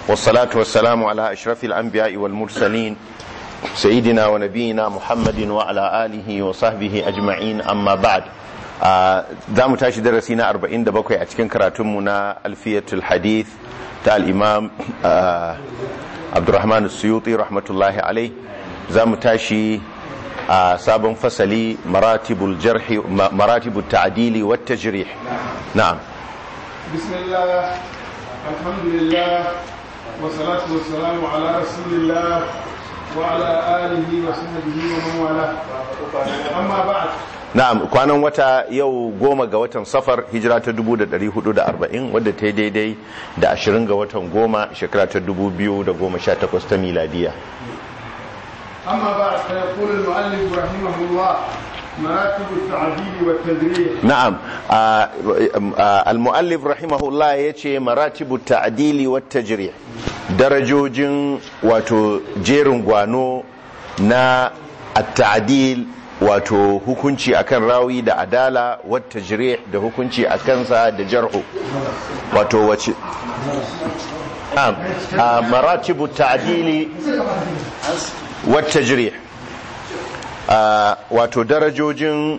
والصلاة والسلام على أشرف الأنبياء والمرسلين سيدنا ونبينا محمد وعلى آله وصحبه أجمعين أما بعد za mu tashi darasi na 47 a cikin karatunmu na alfiyatul hadith ta al'imam abdurrahman suyuti rahmatullahi alai za mu tashi a sabon fasali maratibul jarhi maratibul ta'dili wa tajrih na'am bismillah alhamdulillah wa salatu wa salamu ala rasulillah wa ala alihi wa sahbihi wa man wala amma ba'd na'am kwanan wata yau goma ga watan safar hijira ta 1440 wadda ta yi daidai da 20 ga watan goma shekara ta 2018 ta miladiya أما بعد فيقول المؤلف رحمه الله مراتب التعديل والتدريج na'am al-muallif rahimahullah yace maratibu ta'dili wat tajrih darajojin wato jerin gwano na at-ta'dil wato hukunci akan rawi da adala wat tajrih da hukunci akan sa da jarhu wato wace na'am maratibu ta'dili wat tajrih wato darajojin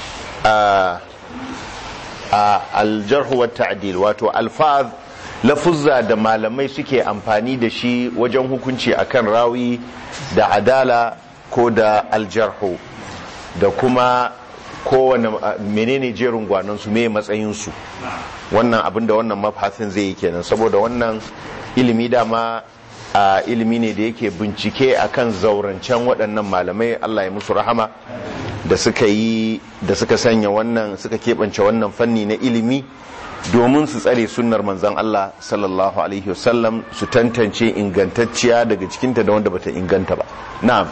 aljarhu wa ta'dil wato alfaz lafuzza da malamai suke amfani da shi wajen hukunci akan rawi da adala ko da aljarhu da kuma kowane menene jerin gwanon su me matsayin su wannan abinda wannan mafafin zai yi kenan saboda wannan ilimi dama a ilimi ne da yake bincike akan zaurancen waɗannan malamai Allah ya musu rahama da suka yi da suka sanya wannan suka keɓance wannan fanni na ilimi domin su tsare sunnar manzan Allah sallallahu alaihi wasallam su tantance ingantacciya daga cikinta da wanda bata inganta ba na'am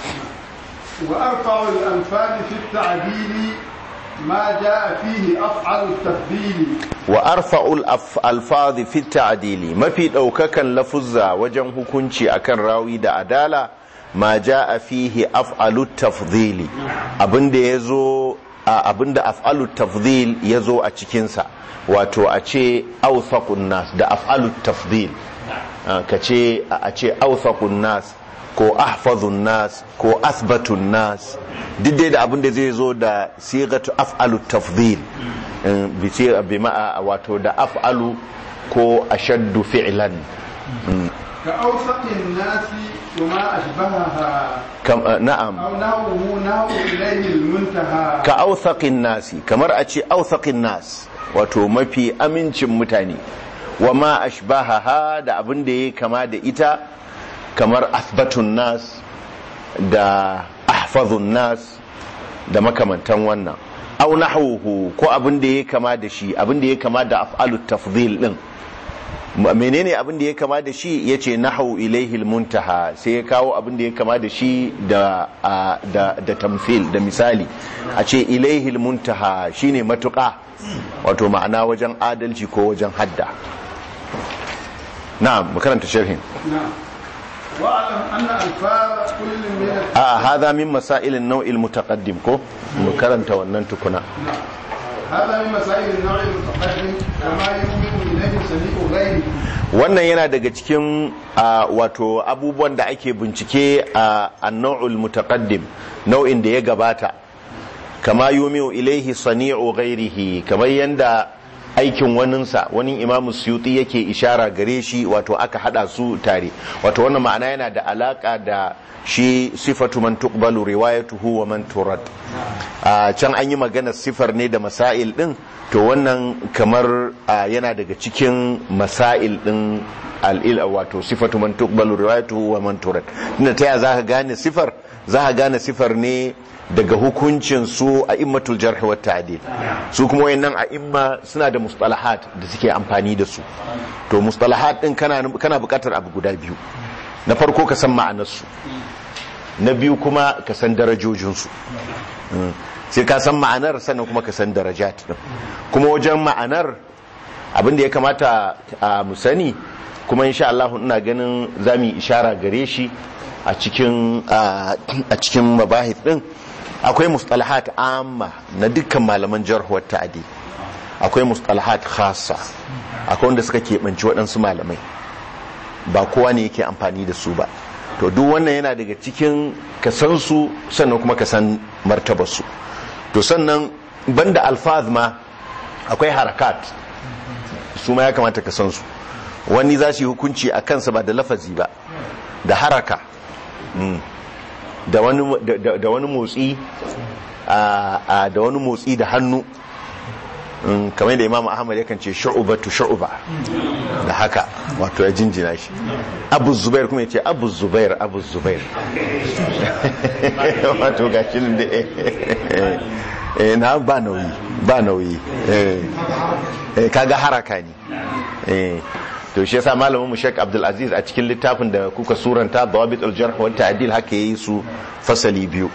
wa arfa'u al-anfal fi at-ta'dil ma jaa fihi af'alu at-tafdil wa arfa'ul alfazi fi ta'dili mafi daukakan lafuzza wajen hukunci akan rawi da adala ma jaa fihi af'alu tafdhili abinda yazo abinda af'alu tafdhil yazo a cikin sa wato a ce awthaqun nas da af'alu tafdhil kace a ce awthaqun nas ko ahfazun nas ko asbatun nas duk dai da abinda zai zo da sigatu af'alu tafdhil bice bi ma'a wato da af'alu ko ashaddu fi'lan ka awsaqin nasi kuma ashbahaha kam na'am aw nahu nahu ilayhi al-muntaha ka awthaqin nasi kamar a ce awthaqin nas wato mafi amincin mutane wa ma ashbahaha da abin da yake kama da ita kamar athbatun nas da ahfazun nas da makamantan wannan au nahwuhu ko abin da ya kama da shi abin da ya kama da af'alu tafdhil din menene abin da ya kama da shi yace nahwu ilaihi almuntaha sai ya kawo abin da ya kama da shi da da da tamthil da misali a ce ilaihi almuntaha shine matuƙa wato ma'ana wajen adalci ko wajen hadda na'am makaranta sharhin na'am واعلم ان الفاظ كل من a hada min masailin nau'il mutaqaddim ko mu karanta wannan tukuna هذا من مسائل النوع المتقدم كما يؤمن اليه سميع غيره wannan yana daga cikin wato abubuwan da ake bincike a annau'ul mutaqaddim nau'in da ya gabata kama yumiu ilaihi sani'u ghairihi kamar yanda aikin waninsa wani imamu suyuti yake ishara gare shi wato aka hada su tare wato wannan ma'ana yana da alaka da shi sifatu man tuqbalu riwayatuhu wa man turad a can an yi magana sifar ne da masail din to wannan kamar yana daga cikin masail din al'il wato sifatu man tuqbalu riwayatuhu wa man turad tunda ta ya zaka gane sifar zaka gane sifar ne daga hukuncin su a immatul jarh wa ta'dil su kuma wayannan a imma suna da mustalahat da suke amfani da su to mustalahat din kana kana bukatar abu guda biyu na farko ka san ma'anar su na biyu kuma ka san darajojin su sai ka san ma'anar sannan kuma ka san darajat din kuma wajen ma'anar abin da ya kamata a mu sani kuma insha Allah ina ganin zamu ishara gare shi a cikin a cikin mabahith din akwai mustalahat amma na dukkan malaman jarh wa ta'dil akwai mustalahat khassa akwai wanda suka keɓanci waɗansu malamai ba kowa ne yake amfani da su ba to duk wannan yana daga cikin kasan su sannan kuma kasan martabar su to sannan banda alfaz ma akwai harakat su ma ya kamata ka san su wani za su yi hukunci a kansa ba da lafazi ba da haraka da wani motsi da wani motsi da hannu kamar da imam ahmad yakan ce shu'ubatu shu'uba da haka wato ya jinjina shi abu zubair kuma ya ce abu zubair abu zubair wato ga shi da eh na ba nauyi ba nauyi eh kaga haraka ne eh to shi yasa malamin mu Sheikh Abdul Aziz a cikin littafin da kuka suranta Dawabit al-Jarh wa Ta'dil haka yayi su fasali biyu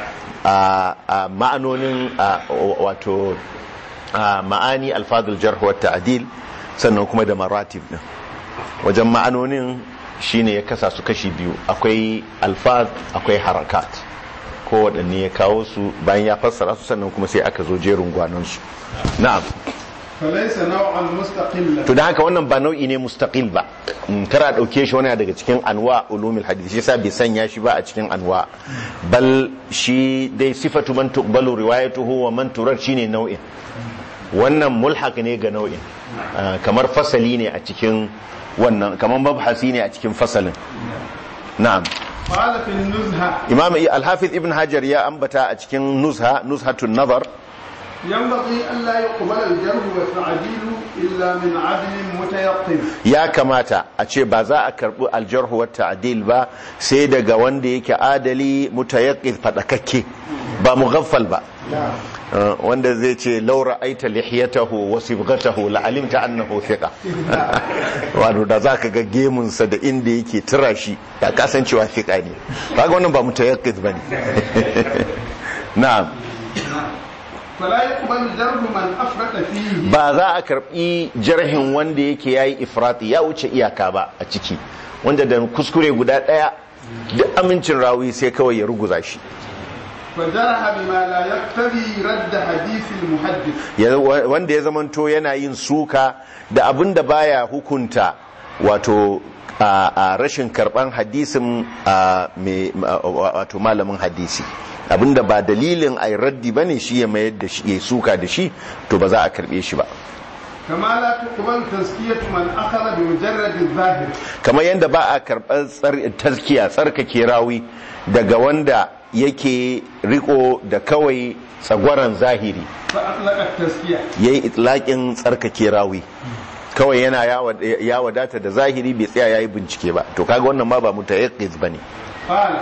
a ma'anonin wato ma'ani alfadul jarh wa ta'dil sannan kuma da maratib din wajen ma'anonin shine ya kasa su kashi biyu akwai alfaz akwai harakat ko waɗanne ya kawo su bayan ya fassara su sannan kuma sai aka zo jerin gwanon su na'am falaisa nau'an mustaqilla to da haka wannan ba nau'i ne mustaqil ba kara dauke shi wani daga cikin anwa ulumul hadith shi yasa bai sanya shi ba a cikin anwa bal shi dai sifatu man tuqbalu riwayatuhu wa man turad shine nau'in wannan mulhaq ne ga nau'in kamar fasali ne a cikin wannan kamar mabhasi ne a cikin fasalin na'am qala fi nuzha imam al-hafiz ibn hajar ya ambata a cikin nuzha nuzhatun nazar ينبغي ألا يقبل الجرح والتعديل إلا من عدل متيقن ya kamata a ce ba za a karbi aljarhu wa ta'dil ba sai daga wanda yake adali mutayaqqid fadakakke ba mughaffal ba Uh, wanda zai ce laura aita lihiyatahu wa sibghatahu la alimta annahu thiqa wato da zaka ga gemunsa da inda yake tura shi da kasancewa thiqa ne kaga wannan ba mutayaqqid bane na'am فلا يقبل جرح من أفرط فيه ba za a karbi jarhin wanda yake yayi ifrati ya wuce iyaka ba a ciki wanda da kuskure guda daya duk amincin rawi sai kawai ya ruguza shi فجرح بما لا يقتضي رد حديث المحدث Ya- wa- wanda ya zamanto yana yin suka da abin da baya hukunta wato a a rashin karban hadisin a mai- ma- wato malamin hadisi abinda ba dalilin ai raddi bane shi ya mayar da shi ya suka da shi to ba za a karbe shi ba كما لا تقبل تزكية من أخذ بمجرد الظاهر kamar yadda ba a karɓar tsar- taskiya tsarkake rawi daga wanda yake riko da kawai tsagwaron zahiri فأطلق التزكية ya yi itlaƙin tsarkake rawi kawai yana ya wad- ya wadata da zahiri bai tsaya ya yi bincike ba to kaga wannan ma ba mutayaqqiz bane قال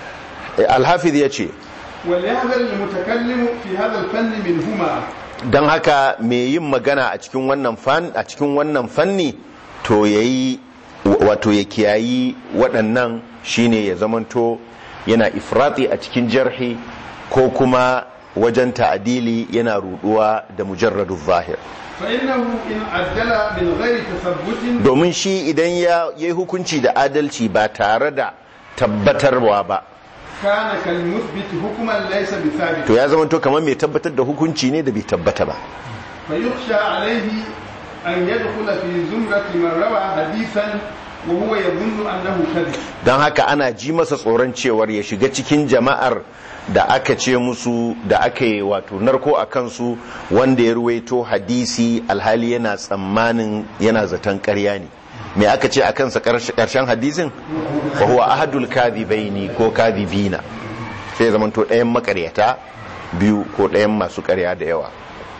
alhafiz ya ce وليحذر المتكلم في هذا الفن منهما don haka mai yin magana a cikin wannan fan a cikin wannan fanni to yayi wato ya kiyayi waɗannan shine ya zamanto yana ifrati a cikin jarhi ko kuma wajen ta'adili yana ruduwa da mujarradu zahir فإنه إن عدل من غير تثبت domin shi idan ya yi hukunci da adalci ba tare da tabbatarwa ba كان كالمثبت حكما ليس بثابت to ya zamanto kamar mai tabbatar da hukunci ne da bai tabbata ba فيخشى عليه أن يدخل في زمرة من روى حديثا وهو يظن أنه كذب don haka ana ji masa tsoron cewar ya shiga cikin jama'ar da aka ce musu da aka yi wato narko a kansu wanda ya ruwaito hadisi alhali yana tsammanin yana zaton karya ne me aka ce a kansa karshen hadisin wa huwa ahadul kadhibaini ko kadhibina sai ya zamanto ɗayan makaryata biyu ko ɗayan masu karya da yawa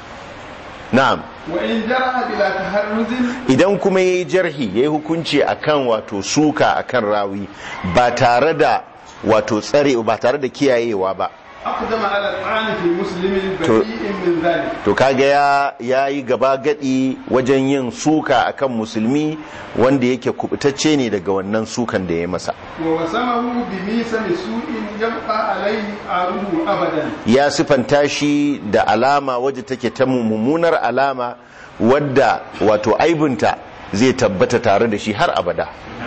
na'am وإن جرح بلا تحرز idan kuma ya yi jarhi ya yi hukunci akan wato suka akan rawi ba tare da wato tsare ba tare da kiyayewa ba أقدم على الطعن في مسلم بريء من ذلك to kaga ya ya yi gaba gadi wajen yin suka akan musulmi wanda yake kubutacce ne daga wannan sukan da ya masa ووسمه بميسم سوء يبقى عليه عاره أبدا ya sifanta shi da alama wadda take ta mummunar alama wadda wato aibinta zai tabbata tare da shi har abada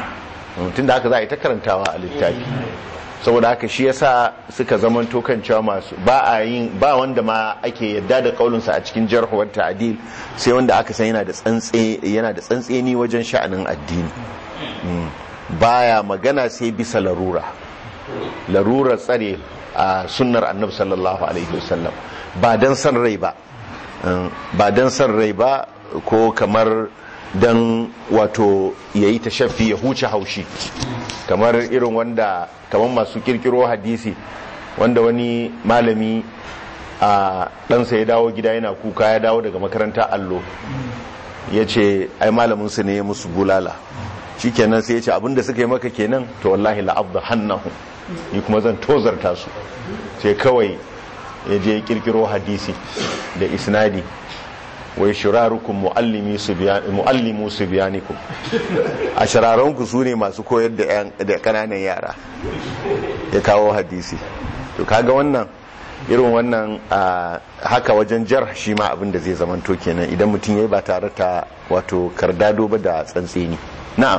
tun da haka za a yi ta karantawa a littafi saboda haka shi yasa suka zamanto kan cewa masu ba a yin ba wanda ma ake yadda da kaulinsa a cikin jarhuwar ta'adil sai wanda aka san yana da tsantse yana da tsantseni wajen sha'anin addini Mm. baya magana sai bisa larura larurar tsare a sunnar annabi sallallahu alaihi wasallam ba dan san rai ba Mm. ba dan san rai ba ko kamar dan wato yayi tashaffi ya huce haushi kamar irin wanda kamar masu kirkiro hadisi wanda wani malami a ɗansa ya dawo gida yana kuka ya dawo daga makaranta allo ya ce ai malaminsu ne ya musu bulala shi kenan sai ya ce abinda suka yi maka kenan to wallahi la'abda hannahu ni kuma zan tozarta su sai kawai ya je ya kirkiro hadisi da isnadi wai shirarukum muallimu su biyanikum a shiraranku su ne masu koyar da yan- da kananan yara ya kawo hadisi to kaga wannan irin wannan a, haka wajen jar shi ma abin da zai zamanto kenan idan mutum ya yi ba tare ta wato kardado ba da tsantseni na'am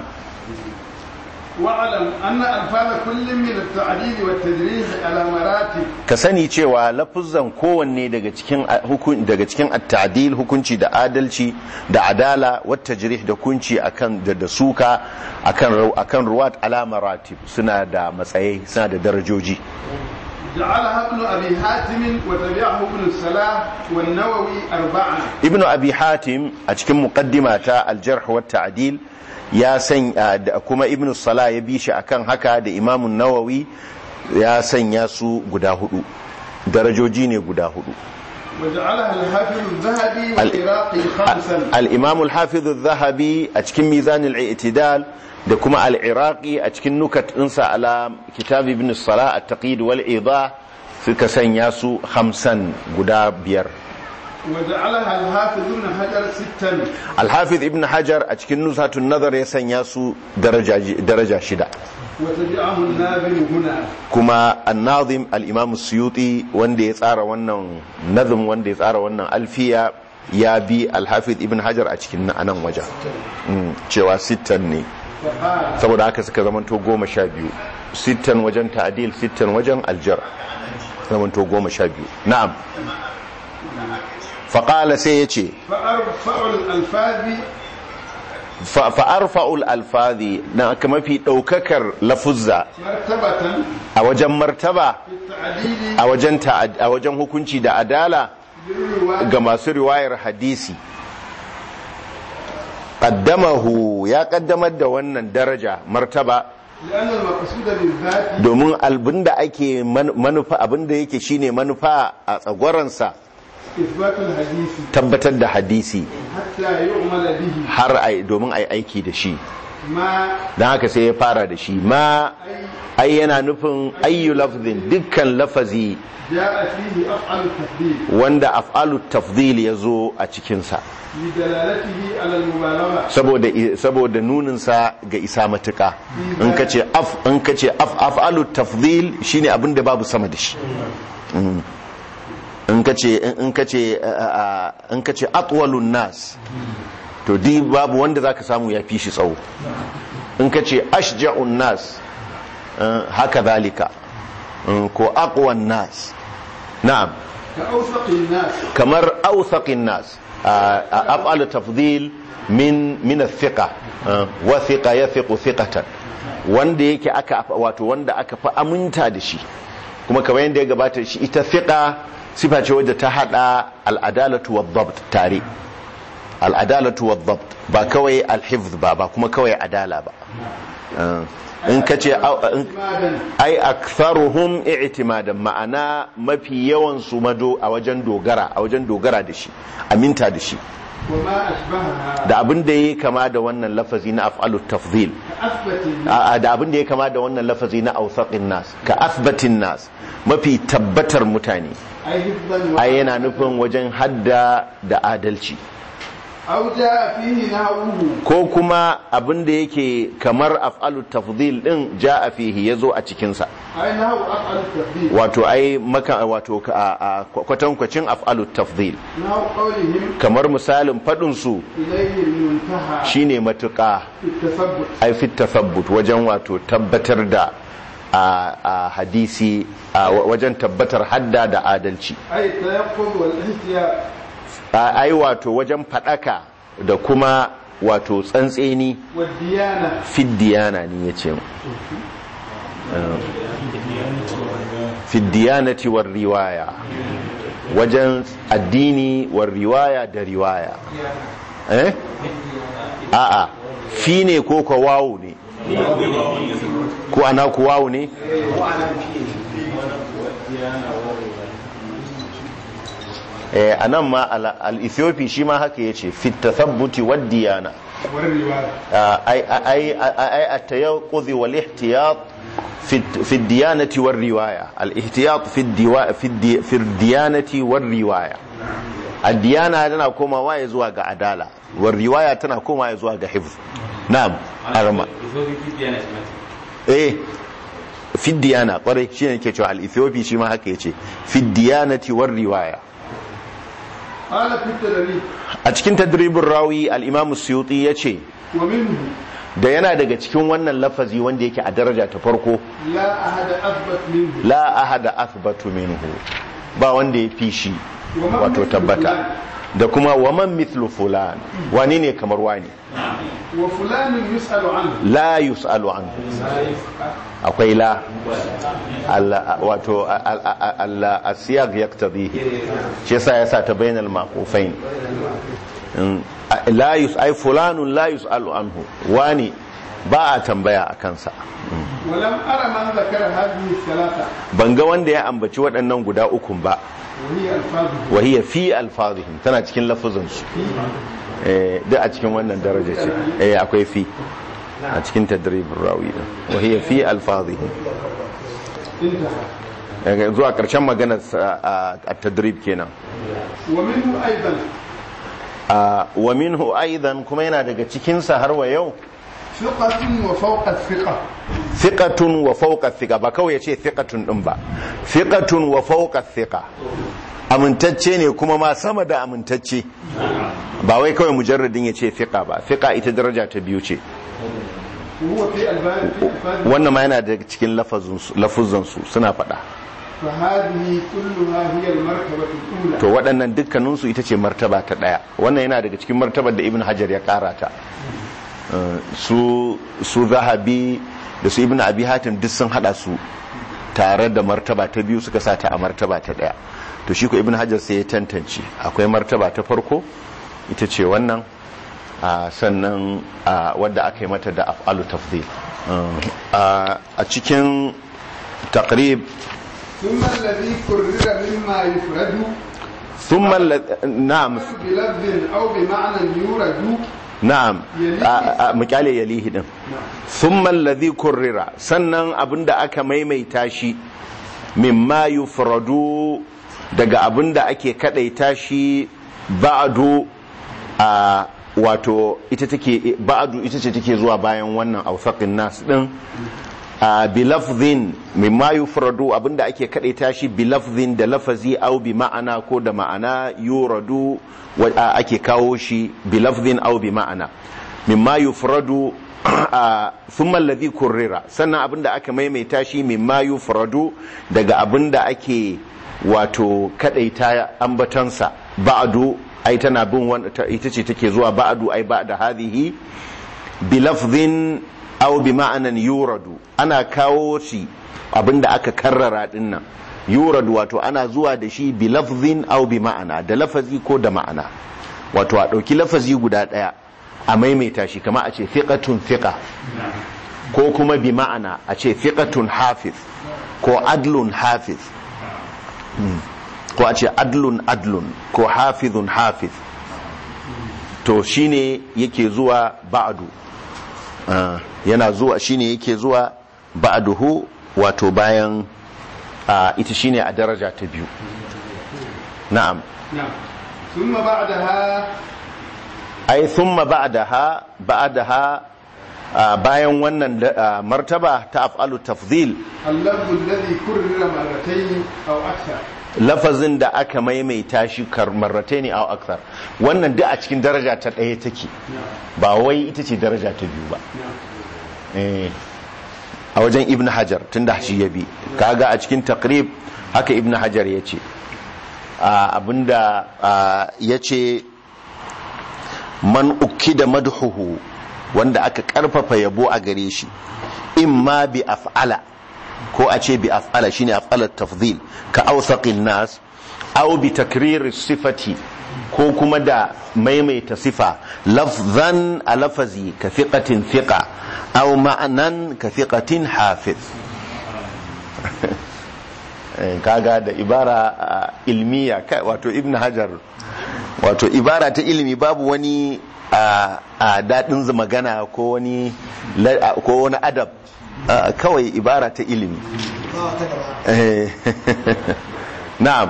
واعلم ان الفاظ كل من التعديل والتدريج على مراتب ka sani cewa lafuzan kowanne daga cikin hukun daga cikin at-ta'dil hukunci da adalci da adala wat tajrih da kunci akan da, da suka akan ru- akan ruwat ala maratib suna da matsayai suna da darajoji جعلها ابن ابي حاتم وتبعه ابن الصلاح والنووي اربعه ibn abi hatim a cikin muqaddima ta al-jarh wa ta'dil ya sanya da kuma ibn salah ya bi shi akan haka da imam nawawi ya sanya su guda hudu darajoji ne guda hudu وجعلها الحافظ الذهبي والعراقي خمسا al-imam al-hafiz adh-dhahabi a cikin mizan al-i'tidal da kuma al-iraqi a cikin nukat ɗinsa ala kitab ibn salah at-taqid wal idah suka sanya su hamsan guda biyar وجعلها الحافظ ابن حجر ستا alhafiz ibn hajar a cikin nusatun nazar ya sanya su daraja daraja shida وتبعه الناظم هنا kuma annazim al-imam suyuti wanda ya tsara wannan nazim wanda ya tsara wannan alfiya ya bi alhafiz ibn hajar a cikin anan wajen Mm, cewa sittan ne فقال saboda haka suka zamanto goma sha biyu sittan wajen ta'adil sittan wajen aljar zamanto goma sha biyu na'am faƙala sai ya ce فأرفع الألفاظ fa'arfa'ul alfazi na aka mafi ɗaukakar lafuzza مرتبة a wajen martaba في التعديل a wajen ta'ad- a wajen hukunci da adala بالرواية ga masu riwayar hadisi qaddamahu ya kaddamar da wannan daraja martaba لأن المقصود بالذات domin abinda ake man- manufa abinda yake shine manufa a tsagwaransa إثبات الحديث tabbatar da hadisi حتى يعمل به har ai domin ai aiki da shi ما don haka sai ya fara da shi ma أي ai yana nufin ayyu lafzin dukkan lafazi جاء فيه أفعل التفضيل wanda af'alu tafdhil ya zo a cikinsa لدلالته على المبالغة saboda saboda nuninsa ga isa matuka in ka ce af in ka ce af af'alu tafdhil shine abin da babu sama da shi Mm. in ka ce in ka ce uh, uh, in ka ce atwalun nas to di babu wanda zaka samu ya fi shi tsawo in ka ce ashja'un nas uh, haka zalika Mm, ko aqwan nas na'am كأوثق الناس kamar awthaqin nas af'al tafdhil min min athiqa wa thiqa yathiqu thiqatan wanda yake aka wato wanda aka fa aminta da shi kuma kamar yadda ya gabata shi ita thiqa sifa ce wadda ta hada al-adalatu wad-dabt tare al-adalatu wad-dabt ba kawai al-hifz ba ba kuma kawai adala ba in kace اعتمادا ai aktharuhum i'timadan ma'ana mafi yawan su mado a wajen dogara a wajen dogara da shi aminta da shi وما أشبهها da abin da yake kama da wannan lafazi na af'alu tafdhil كأثبت a- a- da abin da yake kama da wannan lafazi na awsaqin nas ka athbatin nas mafi tabbatar mutane أي حفظا ai yana nufin wajen hadda da adalci أو جاء فيه نحوه ko kuma abin da yake kamar af'alu tafdhil din ja'a fihi yazo a cikin sa أي نحو أفعل التفضيل wato ai maka wato ka- a- a kwatankwacin af'alu tafdhil نحو قولهم kamar misalin faɗin su إليه المنتهى shine matuƙa في التثبت ai fi tafabbut wajen wato tabbatar da a, a hadisi a wa- wajen tabbatar hadda da adalci أي التيقظ والاحتياط A- ai wato wajen faɗaka da kuma wato tsantseni والديانة fiddiyana ne ya ce fiddiyanati war riwaya wajen addini war riwaya da riwaya eh a'a fi ne ko ka wawu ne ko ana ku wawu ne eh anan ma al- al-ethiopi shi ma haka yace fit tathabbuti wad diyana والرواية أي أي أي التيقظ والاحتياط في في الديانة والرواية الاحتياط في الدوا في الدي في الديانة والرواية الديانة تنا كوما واي زوا ga adala والرواية tana koma zuwa ga hifz na'am arma eh fi diyana kwarai shine yake cewa al-ethiopi shi ma haka yace fi diyanati war riwaya قال في التدريب a cikin tadribin rawi al-imam suyuti yace ومنه da yana daga cikin wannan lafazi wanda yake a daraja ta farko لا أحد أثبت منه la ahada athbatu minhu ba wanda ya fi shi wato tabbata da kuma waman mithlu fulan wani ne kamar wani وفلان يسأل عنه la yus'alu anhu akwai la Allah wato Allah asiyag yaktadihi shi yasa yasa ta bainal maqufain Mm, la yus ay fulanun la yus'alu anhu wani ba a tambaya a kansa ولم أرى من ذكر هذه الثلاثة ban ga wanda ya ambaci waɗannan guda ukun ba وهي ألفاظه وهي في الفاظهم tana cikin lafuzansu eh duk a cikin wannan daraja ce eh akwai fi a cikin tadribin rawi din وهي في الفاظهم انتهى Eh, zuwa karshen maganar sa, a a tadrib kenan ومنه أيضا Ah, wa minhu aidan kuma yana daga cikin sa har wa yau ثقة وفوق الثقة thiqatun wa fawqa thiqa ba kawai yace thiqatun din ba thiqatun wa fawqa thiqa amintacce ne kuma ma sama da amintacce ba wai kawai mujarradin yace thiqa ba thiqa ita daraja ta biyu ce وهو في الباب في ألفاظه wannan ma yana daga cikin lafuzansu suna faɗa فهذه كلها هي المرتبة الأولى to waɗannan dukkaninsu ita ce martaba ta ɗaya wannan yana daga cikin martabar da ibn hajar ya ƙara ta Uh, su su zahabi da su ibn abi hatim duk sun haɗa su tare da martaba ta biyu suka sa ta a martaba ta ɗaya to shi ko ibn hajar sai ya tantance akwai martaba ta farko ita ce wannan a sannan a wadda aka yi mata da af'alu tafdil Uh, a a cikin taqrib ثم الذي كرر مما يفرد ثم الذ- نعم بلفظ أو بمعنى يورد na'am a- a- mu kyale yalihi din thumma alladhi kurrira sannan abinda aka maimaita shi mimma yufradu daga abinda ake kadaita shi ba'du a wato ita take ba'du ita ce take zuwa bayan wannan awsaqin nas din a bilafzin mimma yufradu abinda ake kadaita shi bilafzin da lafazi au bi ma'ana ko da ma'ana yuradu wa- a- ake kawo shi bilafzin au bi ma'ana mimma yufradu a thumma alladhi kurrira sannan abinda aka maimaita shi mimma yufradu daga abinda ake wato kadaita ambatansa ba'du ai tana bin wani ita ce take zuwa ba'du ai ba'da hadhihi bilafzin aw bi ma'anan yuradu ana kawo shi abinda aka karrara dinnan yuradu wato ana zuwa da shi bi lafzin aw bi ma'ana da lafazi ko da ma'ana wato a ɗauki lafazi guda ɗaya a maimaita shi kama a ce thiqatun thiqa ko kuma bi ma'ana a ce thiqatun hafiz ko adlun hafiz Hmm. ko a ce adlun adlun ko hafizun hafiz to shine yake zuwa ba'du Ah, yana zuwa shine yake zuwa ba'duhu wato bayan ah, ita shine a daraja ta biyu na'am نعم ثم بعدها ai thumma ba'daha ba'daha ah, bayan wannan ah, martaba ta af'alu tafdhil اللفظ الذي كرر مرتين أو أكثر lafazin da aka maimaita shi kar marrataini aw akthar wannan duk a cikin daraja ta ɗaya take ba wai ita ce daraja ta biyu ba Eh, a wajen ibn hajar tunda shi ya bi kaga a cikin taqrib haka ibn hajar ya ce abinda ya ce man ukida madhuhu wanda aka karfafa yabo a gare shi imma bi af'ala ko a ce bi af'ala shine af'alat tafdhil ka awsaqin nas aw bi takrir sifati ko kuma da maimaita sifa lafzan a lafazi ka fiqatin fiqa aw ma'anan ka fiqatin hafiz kaga da ibara ilmiya wato ibn hajar wato ibara ta ilimi babu wani a daɗin magana ko wani ko wani adab kawai ibara ta ilimi na'am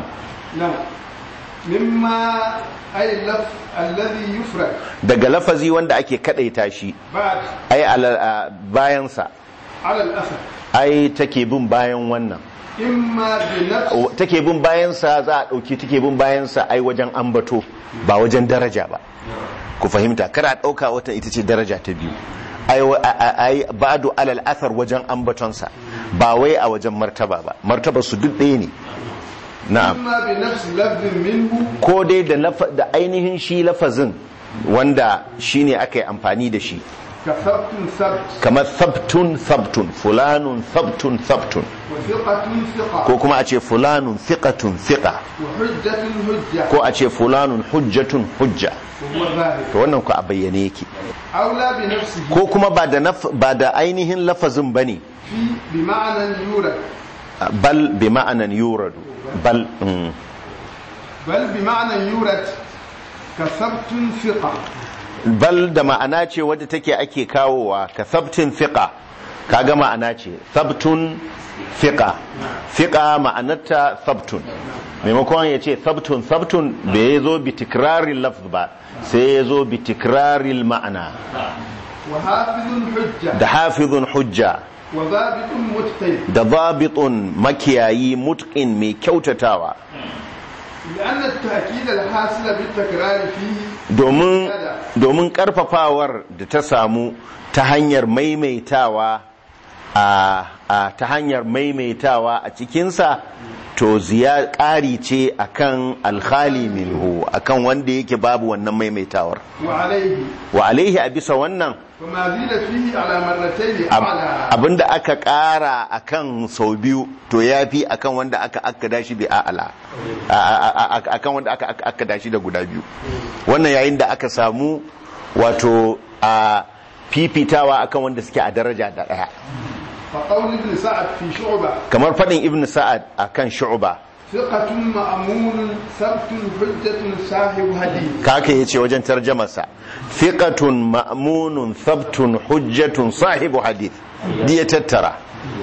mimma ay laf alladhi yufrad daga lafazi wanda ake kadaita shi ba'd ai bayansa ala al-athar ai take bin bayan wannan imma bi nafs take bin bayansa za a ɗauki take bin bayansa ai wajen ambato ba wajen daraja ba ku fahimta kada ɗauka wata ita ce daraja ta biyu ai ba'du alal athar wajen ambatonsa ba wai a wajen martaba ba martaba su duk ɗaya ne na'am imma bi nafs lafzin minhu ko dai da da ainihin shi lafazin wanda shine aka yi amfani da shi ka sabtun sabt kamar sabtun sabtun fulanun sabtun sabtun wa thiqatun thiqa ko kuma a ce fulanun thiqatun thiqa wa hujjatun hujja ko a ce fulanun hujjatun hujja wa huwa zahir to wannan ku a bayyane yake aula bi nafsihi ko kuma ba da naf- ba da ainihin lafazin bane fi bi ma'anan yurad bal bi ma'anan yuradu bal mm. bal bi ma'anan yurad ka sabtun thiqa bal da ma'ana ce wadda take ake kawowa ka sabtin fiqa kaga ma'ana ce sabtun fiqa fiqa ma'anarta sabtun maimakon ya ce sabtun sabtun bai zo bi tikrarin lafz ba sai ya zo bi tikrarin ma'ana wa hafizun hujja da hafizun hujja wa zabitun mutqin da zabitun makiyayi mutqin mai kyautatawa لأن التأكيد الحاصل بالتكرار فيه domin domin karfafawar da ta samu ta hanyar maimaitawa a, a ta hanyar maimaitawa a cikinsa to ziya ƙari ce akan alkhali minhu akan wanda yake babu wannan maimaitawar وعليه wa alaihi a bisa wannan فما زيد فيه على مرتين ab- أعلى abinda aka ƙara akan sau biyu to ya fi akan wanda aka akkada shi bi a'ala A- a- a- a- akan wanda aka aka- akkada shi da guda biyu wannan yayin da aka samu wato a fifitawa akan wanda suke a daraja da ɗaya فقول ابن سعد في شعبة kamar faɗin ibn sa'ad akan shu'ba ثقة مأمون ثبت حجة صاحب حديث kaka yace wajen tarjamarsa thiqatun ma'munun thabtun hujjatun sahibu hadith di ya tattara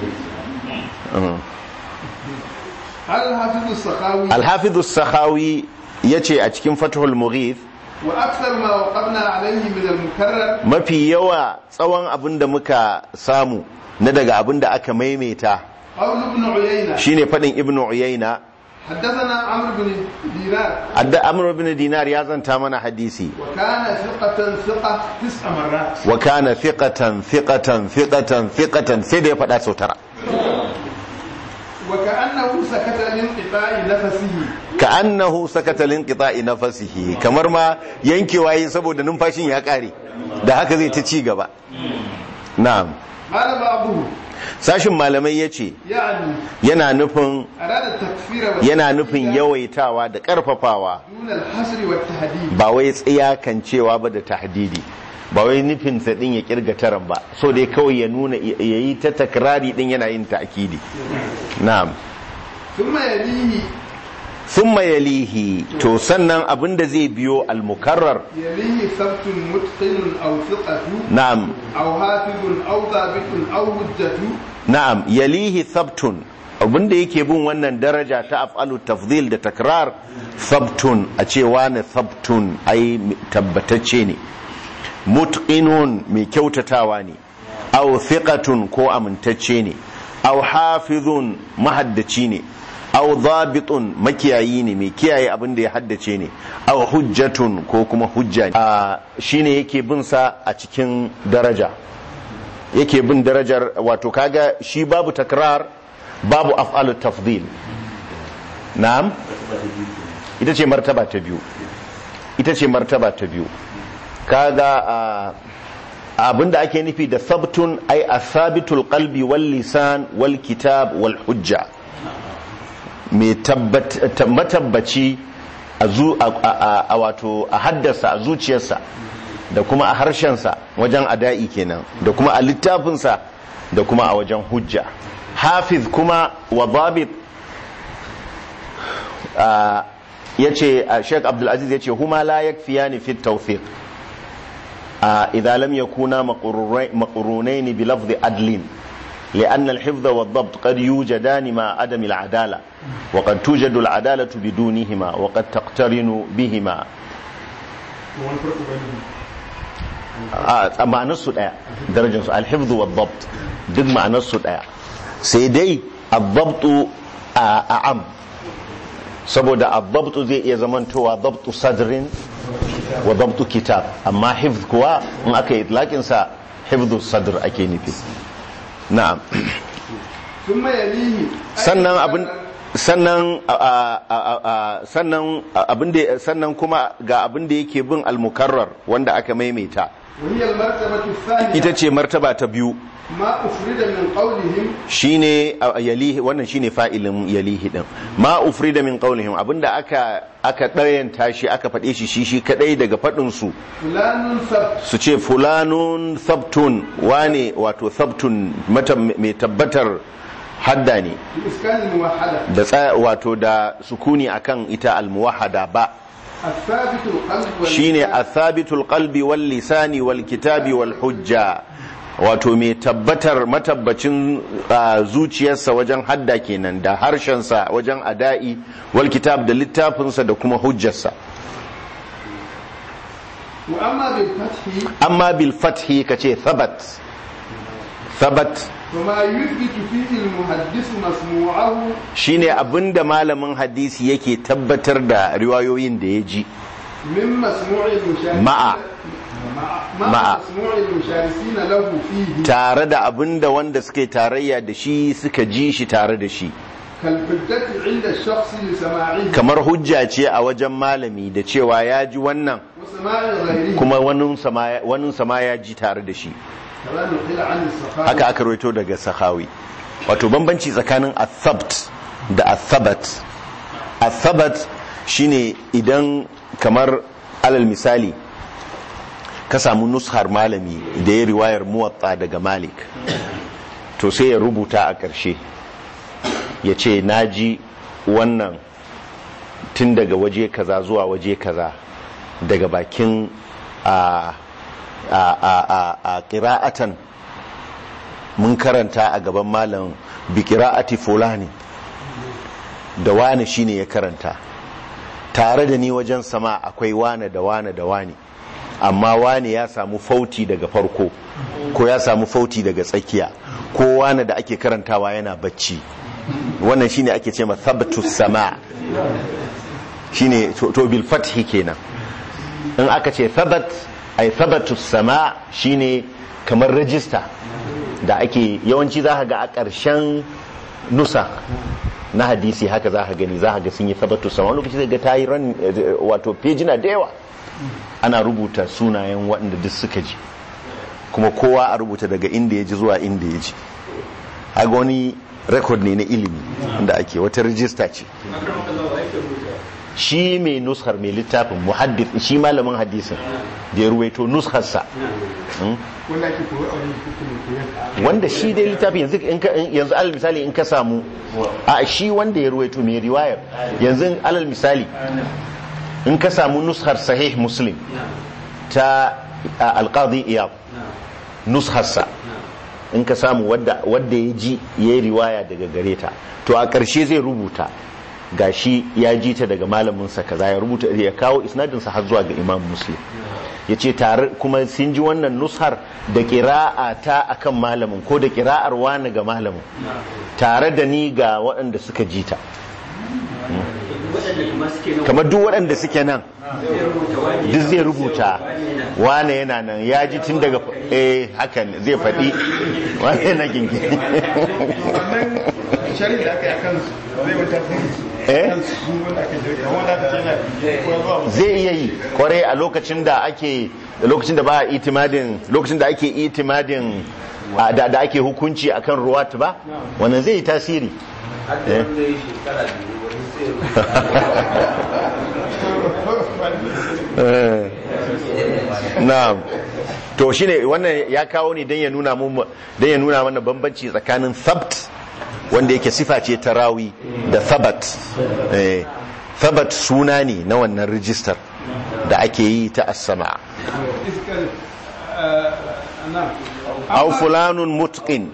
الحافظ السخاوي al-hafiz as-sakhawi yace a cikin fathul mughith وأكثر ما وقفنا عليه من المكرر mafi yawa tsawon abin da muka samu na daga abin da aka maimaita قول ابن عيينة shine faɗin ibnu uyayna حدثنا عمرو بن دينار adda amr ibn dinar ya zanta mana hadisi وكان ثقة ثقة تسع مرات wa kana thiqatan thiqatan thiqatan thiqatan sai da ya faɗa sau tara وكأنه سكت لانقطاع نفسه ka'annahu sakata linqita'i nafasihi kamar ma yankewa yi saboda numfashin ya kare da haka zai ta ci gaba na'am قال بعضهم sashin malamai yace يعني yana nufin أراد التكفير yana nufin والتهديد yawaitawa da karfafawa دون الحصر والتهديد ba wai tsiyakancewa ba da tahdidi ba wai nufin sa din ya kirga taran ba so dai kawai ya nuna yayi ta takrari din yana yin ta'kidi na'am ثم يليه thumma yalihi to sannan abinda zai biyo al-mukarrar يليه ثبت متقن أو ثقة na'am أو حافظ أو ضابط أو هجة na'am yalihi thabtun abinda yake bin wannan daraja ta af'alu tafdhil da takrar thabtun a cewa na thabtun ai tabbatacce ne mutqinun mai kyautatawa ne aw thiqatun ko amintacce ne aw hafizun mahaddaci ne aw dhabitun makiyayi ne mai kiyaye abin da ya haddace ne aw hujjatun ko kuma hujja ne Ah, shine yake bin sa a cikin daraja yake bin darajar wato kaga shi babu takrar babu af'alut tafdil na'am ita ce martaba ta biyu ita ce martaba ta biyu kaga abinda ake nufi da sabtun ai asabitul qalbi wal lisan wal kitab wal hujja mai matabbaci a wato a haddasa a zuciyarsa da kuma a harshensa wajen ada'i kenan da kuma a littafinsa da kuma a wajen hujja hafiz kuma wa babit ya ce sheik abdulaziz ya ce huma la yakfiya ni fit tawfiq idza lam yakuna maqrunaini bi lafzi adlin لأن الحفظ والضبط قد يوجدان مع عدم العدالة وقد توجد العدالة بدونهما وقد تقترن بهما ma'anarsu ɗaya darajarsu alhifzu wa dabt duk ma'anarsu ɗaya sai dai addabtu a am saboda addabtu zai iya zamantowa dabtu sadrin wa dabtu kitab amma hifz kuwa in aka yi itlaƙinsa hifzu sadr ake nufi na'am sannan abin sannan sannan abin da sannan kuma ga abin da yake bin almukarrar wanda aka maimaita ita ce martaba ta biyu ma ufrida min qawlihim shine yalihi wannan shine fa'ilin yalihi din ma ufrida min qawlihim abinda aka aka dayanta shi aka fade shi shi shi kadai daga fadin su fulanun sab su ce fulanun sabtun wane wato sabtun mata mai tabbatar hadda ne iskan muwahhada da tsaya wato da sukuni akan ita almuwahhada ba الثابت القلب واللسان shine athabitul qalbi wal lisani wal kitabi wal hujja wato mai tabbatar matabbacin uh, zuciyarsa wajen hadda kenan da harshensa wajen ada'i wal kitab da littafinsa da kuma hujjarsa واما بالفتح amma bil fathi kace thabat thabat وما يثبت فيه المحدث مسموعه shine abinda malamin hadisi yake tabbatar da riwayoyin da ya ji من مسموع المشاركين مع- مع, مع. مسموع المشاركين له فيه tare da abinda wanda suke tarayya da shi suka ji shi tare da shi كالحجة عند الشخص لسماعه kamar hujja ce a wajen malami da cewa ya ji wannan وسماع غيره kuma wani sama ya ji tare da shi كما نقل عن الصحابة haka aka rawaito daga sahawi wato bambanci tsakanin athabt da athabat athabat shine idan kamar alal misali ka samu nushar malami da ya riwayar muwatta daga malik to sai ya rubuta a ƙarshe ya ce naji wannan tun daga waje kaza zuwa waje kaza daga bakin a a a a a qira'atan mun karanta a gaban malam bi qira'ati fulani da wani shine ya karanta tare da ni wajen sama akwai wane da wane da wani amma wane ya samu fauti daga farko ko ya samu fauti daga tsakiya ko wane da ake karantawa yana bacci wannan shine ake ce ma thabtus sama shine to to bil fathi kenan in aka ce thabat ay thabatus sama shine kamar rajista da ake yawanci za ka ga a ƙarshen nusa na hadisi haka za ka gani za ka ga sun yi thabatus sama wani lokaci zai ga ta yi ran eh, wato pejina da yawa ana rubuta sunayen waɗanda duk suka ji kuma kowa a rubuta daga inda ya ji zuwa inda ya ji haga wani rekod ne na ilimi da ake wata rijista ce shi mai nuskar mai littafin muhaddis shi malamin hadisin da ya ruwaito nuskarsa Hmm? wanda ake koyo a wani hukumin koyon wanda shi dai littafin yanzu in ka in- yanzu alal misali in ka samu a shi wanda ya ruwaito mai riwayar yanzu alal misali in ka samu nuskar sahih muslim ta a, alqadi iyab nuskarsa in ka samu wadda wadda ya ji ya yi riwaya daga gare ta to a ƙarshe zai rubuta gashi ya ji ta daga malaminsa kaza ya rubuta ya kawo isnadinsa har zuwa ga imam muslim ya ce tare kuma sun ji wannan nushar da ƙira'a ta akan malamin ko da ƙira'ar wani ga malamin tare da ni ga waɗanda suka ji ta kamar duk waɗanda suke nan duk zai rubuta wane yana nan ya ji tun daga eh hakan zai faɗi wane yana gingi wannan shari'a da aka yi a kansu zai wata eh Duk wanda ake jirgin wanda ake yana ko zuwa zai iya yi kwarai a lokacin da ake lokacin da ba a itimadin lokacin da ake itimadin a, da, da ake hukunci akan ruwat ba wannan zai yi tasiri eh Eh, na'am to shine wannan ya kawo ne don ya nuna mu don ya nuna mana bambanci tsakanin thabt wanda yake sifa ce ta rawi da thabat eh thabat suna ne na wannan rijistar da ake yi ta as-sama iskar na aw fulanun mutqin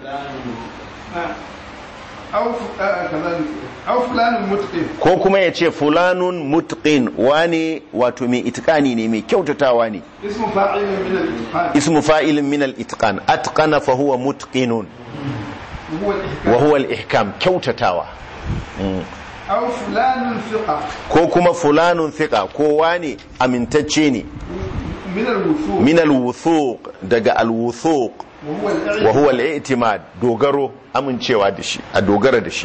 au kazalik au fulanin mutqin ko kuma ya ce fulanun mutqin wane wato mai itikani ne mai kyautatawa ne ismu fa'ilin min al-itqan ismu fa'ilin min al-itqan atqana fa huwa mutqinun huwa al-ihkam wa huwa al-ihkam kyautatawa au fulanin thiqa ko kuma fulanun thiqa ko wane amintacce ne min al-wusu min al-wuthuq daga al-wuthuq wa huwa al-i'timad wa huwa al-i'timad dogaro amincewa da shi a dogara da shi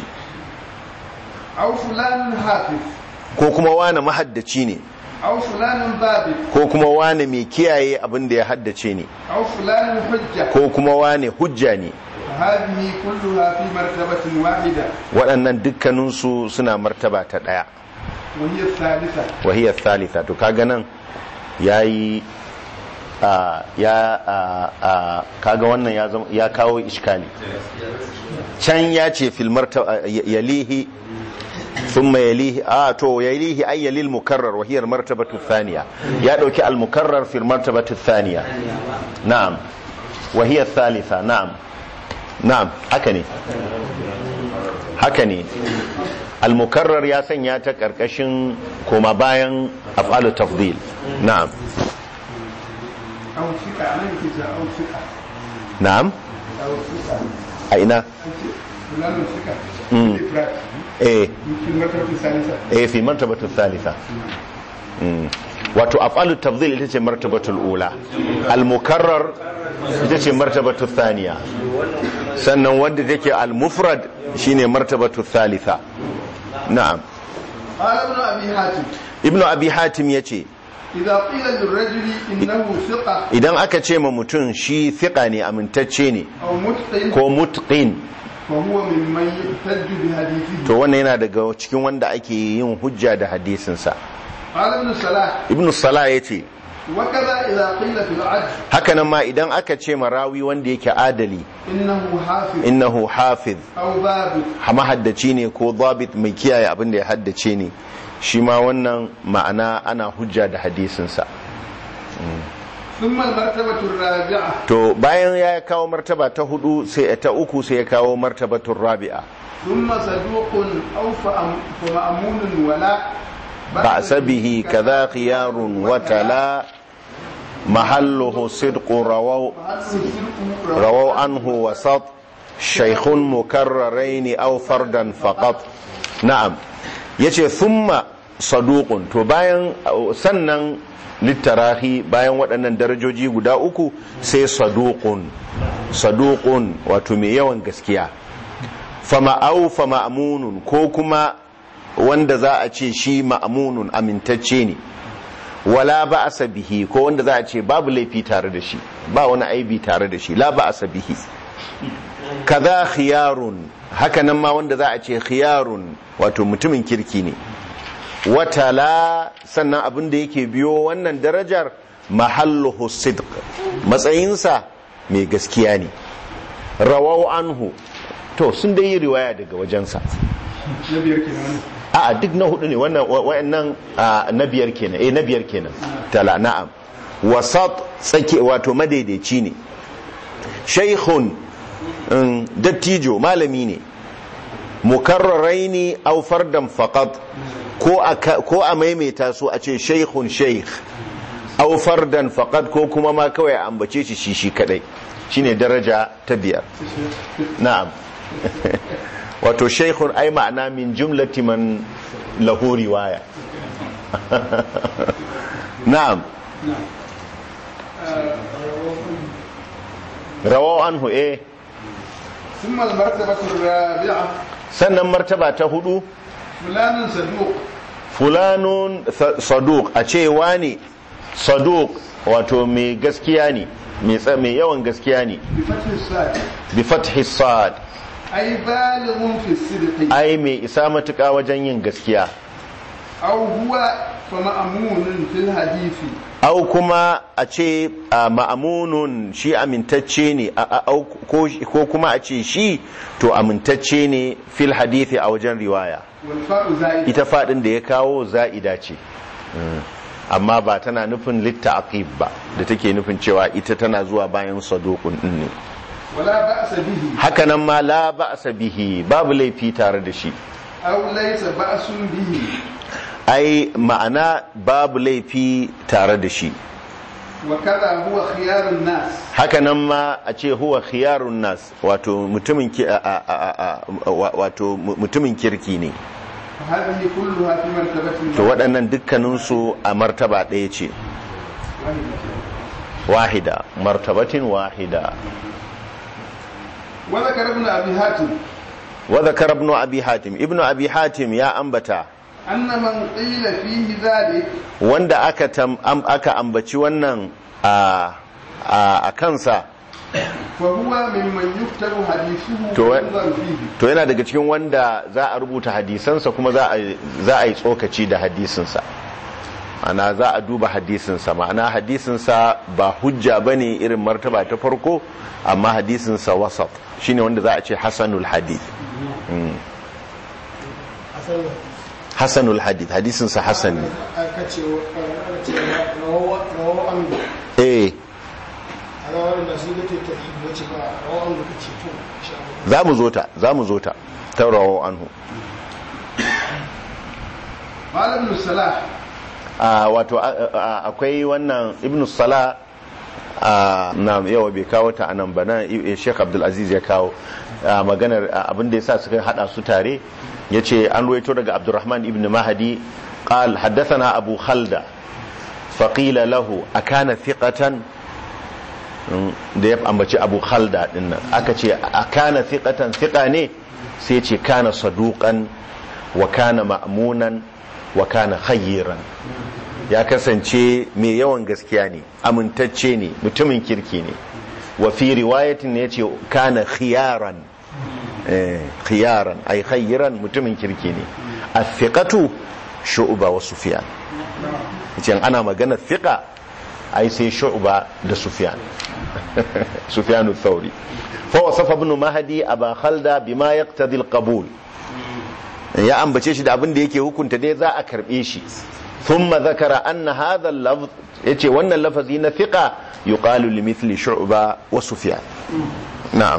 au fulanin hafiz ko kuma wane mahaddaci ne au fulanin babit ko kuma wane mai kiyaye abin da ya haddace ne au fulanin hujja ko kuma wane hujja ne هذه كلها في مرتبة واحدة waɗannan dukkaninsu suna martaba ta ɗaya وهي الثالثة wahiyar thalitha to kaga nan ya yi a ya a a kaga wannan ya zama ya kawo iskali can ya ce fil martaba yalihi thumma yalihi a to yalihi ay yalil mukarrar wahiyar martabatu thaniya ya dauki al mukarrar fil martabatu thaniya na'am wahiyar thalitha na'am na'am haka ne haka ne al-mukarrar ya sanya ta karkashin koma bayan af'alu tafdil na'am أو ثقة أنا كنت أو ثقة na'am أو ثقة a ina فلان ثقة مم. إفراد eh في المرتبة الثالثة eh fi martabatu thalitha Mm. wato af'alu tafdil ita ce martabatul ula al-mukarrar ita ce martabatu thaniya sannan wanda take al-mufrad shine martabatu thalitha na'am قال ابن أبي حاتم ibnu abi hatim yace إذا قيل للرجل إنه ثقة idan aka ce ma mutum shi fiqa ne amintacce ne أو متقن ko mutqin فهو ممن يحتج بحديثه to wannan yana daga cikin wanda ake yin hujja da hadisinsa قال ابن صلاح ibnu salah ya ce وكذا إذا قيل في العدل hakanan ma idan aka ce marawi wanda yake adali إنه حافظ innahu hafiz أو ضابط mahaddaci ne ko zabit mai kiyaye abin da ya haddace ne shi ma wannan ma'ana ana hujja da hadisinsa ثم المرتبة الرابعة to bayan ya kawo martaba ta hudu sai ta uku sai ya kawo martabatun rabi'a ثم صدوق أو فأم- فمأمون ولا بأس به كذا خيار وتلا محله صدق رووا رووا عنه وسط شيخ مكررين أو فردا فقط نعم yace thumma saduqun to bayan sannan littarahi bayan waɗannan darajoji guda uku sai saduqun saduqun wato mai yawan gaskiya fama au fama amunun ko kuma wanda za a ce shi ma'amunun amintacce ne wala ba a bihi ko wanda za a ce babu laifi tare da shi ba wani aibi tare da shi la ba a bihi kaza khiyarun haka nan ma wanda za a ce khiyarun wato mutumin kirki ne watala sannan abin da yake biyo wannan darajar mahalluhu sidq matsayinsa mai gaskiya ne rawau anhu to sun dai yi riwaya daga wajensa na biyar kenan a duk na hudu ne wannan wayannan a, na biyar kenan eh na biyar kenan tala na'am wasat tsake wato madaidaici ne shaykhun mm, dattijo malami ne mukarraraini aw fardan faqat ko a ko a maimaita su a ce shaykhun shaykh aw fardan faqat ko kuma ma kawai a ambace shi shi shi kadai shine daraja ta biyar na'am wato shaykhun ai ma'ana min jumlati man lahu riwaya na'am rawahu anhu eh ثم المرتبة الرابعة sannan martaba ta hudu fulanin saduq fulanun sa- saduq a ce wani saduq wato mai gaskiya ne mai tsa- mai yawan gaskiya ne bi fathi sad bi fathi sad ay balighun fi sidqi ai mai isa matuƙa wajen yin gaskiya aw huwa fa ma'munun fil hadisi au kuma a ce a ma'amunun shi amintacce ne a- a- au ko ko kuma a ce shi to amintacce ne fil hadithi a wajen riwaya wal fa'u zaid ita fadin da ya kawo za'ida ce Mm. amma ba tana nufin litta aqib ba da take nufin cewa ita tana zuwa bayan sadukun din ne wala ba'sa bihi hakanan ma la ba'sa bihi babu laifi tare da shi aw laysa ba'sun bihi ai ma'ana babu laifi tare da shi wa kadha huwa khiyarun nas hakanan ma a ce huwa khiyarun nas wato mutumin ki- a- a- a- a- wa- wato mu- mutumin kirki ne hadhihi kulluha fi martabatin to waɗannan dukkaninsu a martaba ɗaya ce wahida martabatin wahida wa zakara ibn abi hatim wa zakara ibn abi hatim ibn abi hatim ya ambata anna man qila fihi dhalik wanda aka tam, am, aka ambaci wannan a a, a kansa fa huwa mimman yuktabu hadithuhu To, wa yunzar fihi to yana daga cikin wanda za a rubuta hadisansa kuma za a za a yi tsokaci da hadisinsa ana za a duba hadisinsa ma'ana hadisinsa ba hujja bane irin martaba ta farko amma hadisinsa wasat shine wanda za a ce hasanul hadith Mm. hasanul hadith hadisinsa hasan ne aka ce aka ce rawawa an eh a rawar da su gate ta yi wace ba rawawa an da kace to insha Allah za mu zo ta za mu zo ta taurawo anhu qala ibn salah a wato a- a- akwai wannan ibn sala a na yawa bai kawo ta anan ba nan i- sheikh abdulaziz ya kawo a, maganar a, abin da ya sa suka hada su tare ya ce an ruwaito daga abdurrahman ibn mahadi قال حدثنا أبو خلدة فقيل له أكان ثقة da ya ambaci abu khalda dinnan aka ce a kana thiqatan thiqa ne sai ce kana saduqan wa kana ma'munan wa kana khayran ya kasance mai yawan gaskiya ne amintacce ne mutumin kirki ne wa fi riwayatin ne yace kana khiyaran eh khiyaran ay khayran mutumin kirki ne athiqatu shu'ba wa sufyan yace ana magana thiqa ai sai shu'ba da sufyan sufyan ath-thawri fa wasafa ibn mahdi aba khalda bima yaqtadi al-qabul ya ambace shi da abin da yake hukunta dai za a karbe shi thumma zakara anna hadha al-lafz yace wannan lafazi na thiqa yuqalu limithli shu'ba wa sufyan na'am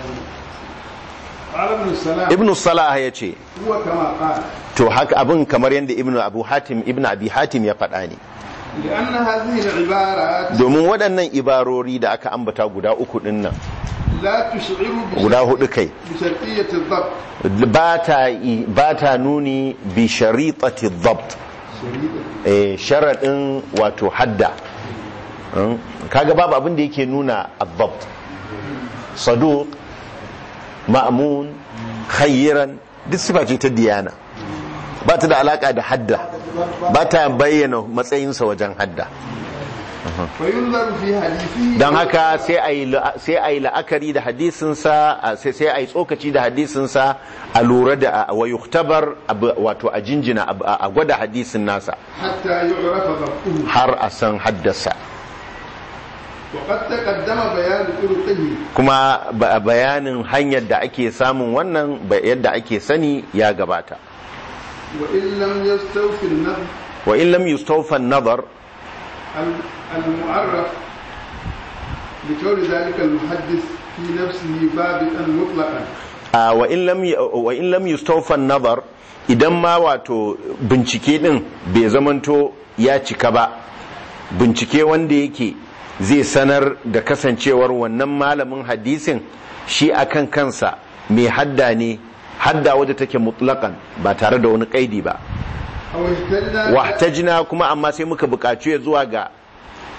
qala ibn salah ibn salah yace huwa kama qala to haka abin kamar yadda ibn abu hatim ibn abi hatim ya faɗa ne لأن هذه العبارات domin waɗannan ibarori da aka ambata guda uku ɗin nan لا تشعر guda hudu kai بشرطية الضبط ba ta ba ta nuni bi sharitati dhabt eh sharadin wato hadda Mm, kaga babu abin da yake nuna adhabt saduq ma'mun khayran duk sifa ce ta diyana ba ta da alaka da hadda ba ta bayyana matsayinsa wajen hadda فينظر في حديثه don haka sai a yi la'a- sai a yi la'akari da hadisinsa a- sai sai a yi tsokaci da hadisinsa a lura da a- wa yuktabar abu- wato a jinjina abu- a a gwada hadisin nasa حتى يعرف ضبطه har a san haddasa وقد تقدم بيان طرقه kuma ba- bayanin hanyar da ake samun wannan ba- yadda ake sani ya gabata وإن لم يستوفي النظر wa in lam yustawfa an-nazar ال- المعرف لكون ذلك المحدث في نفسه ضابطا مطلقا a wa in lam y- wa in lam yustawfa an-nazar idan ma wato bincike din bai zamanto ya cika ba bincike wanda yake zai sanar da kasancewar wannan malamin hadisin shi akan kansa mai hadda ne hadda wadda take mutlaqan ba tare da wani kaidi ba أو اهتدنا wahtajna kuma amma sai muka buƙaci ya zuwa ga